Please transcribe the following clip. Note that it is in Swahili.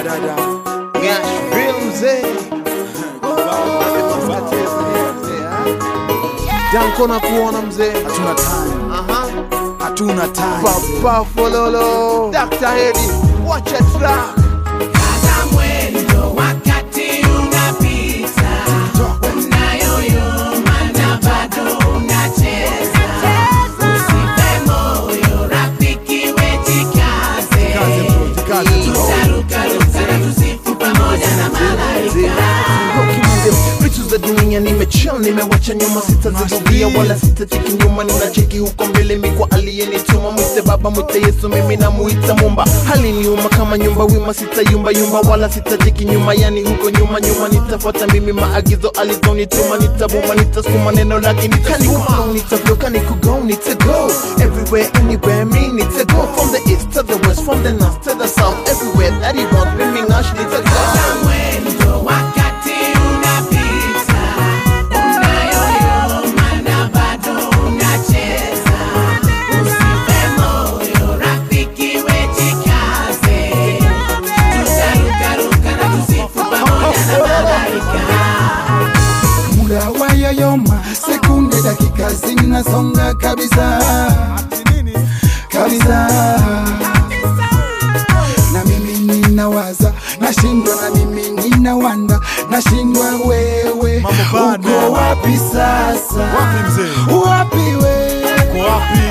dada Nashville mzee Danko na kuona mzee hatuna time Aha. hatuna time Papa Fololo Dr. Hedi Watch a track Kaza mwendo wakati unapita, unayoyoma na bado unacheza. Usife moyo rafiki, wejikaze. Kaze bro, jikaze bro. Tutarukaruka na tusifu pamoja na malaika. vitu za dunia nimechill nimewacha nyuma sitazirudia wala sitacheki nyuma ninacheki huko mbele mikwa aliyenituma mwite baba mwite yesu mimi namuita mumba hali niuma kama nyumba wima sitayumba yumba wala sitacheki nyuma yani huko nyuma nyuma nitafuata mimi maagizo alizonituma nitabuma nitasukuma neno lake nitanikugo nitavyoka nikugo nitago everywhere anywhere me need to go from the east to the west from the north to the south everywhere that he wants mimi nash nitago Kaza mwendo wakati unapita, unayoyoma na bado unacheza. Usife moyo rafiki, wejikaze. Tutarukaruka na tusifu pamoja na malaika. muda wayoyoma sekunde dakika zinasonga kabisa kabisa na mimi ninawaza nashindwa na mimi ninawanda nashindwa wewe Mambo bado. uko wapi sasa Wapi mzee? wapi we Uko wapi